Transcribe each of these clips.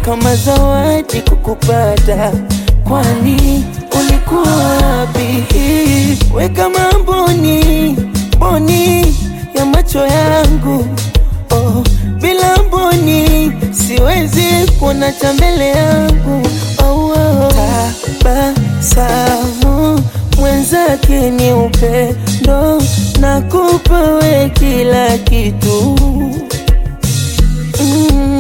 kama zawadi kukupata, kwani ulikuwa wapi? We kama mboni mboni ya macho yangu oh, bila mboni siwezi kuona cha mbele yangu oh, oh. Tabasamu mwenzake ni upendo, nakupa we kila kitu mm,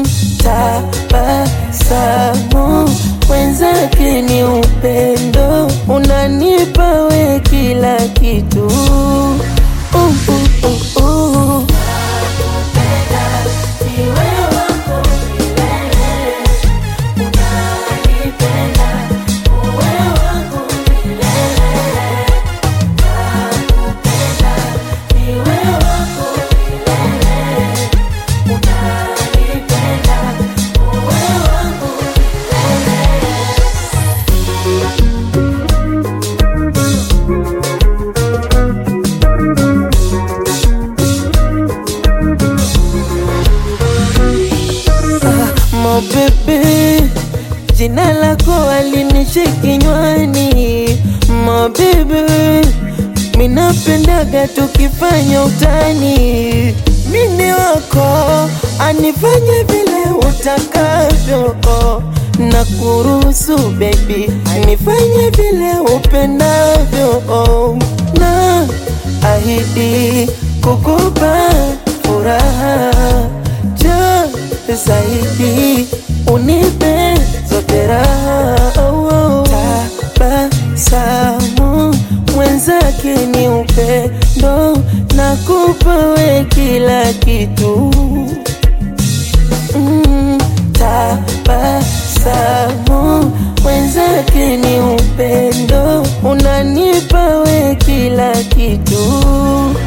tabasamu mwenzake ni upendo, unanipa we kila kitu uh, uh, uh, uh. Mo bebe, jina lako alinishi kinywani. Mo bebe, minapendaga tukifanya utani. Mini wako anifanye vile utakavyo, na kuruhusu baby, anifanye vile upendavyo, na ahidi kukupa furaha ja zaidi unipe zote raha oh, oh. Tabasamu mwenzake ni upendo, nakupa we kila kitu mm, tabasamu mwenzake ni upendo, unanipa we kila kitu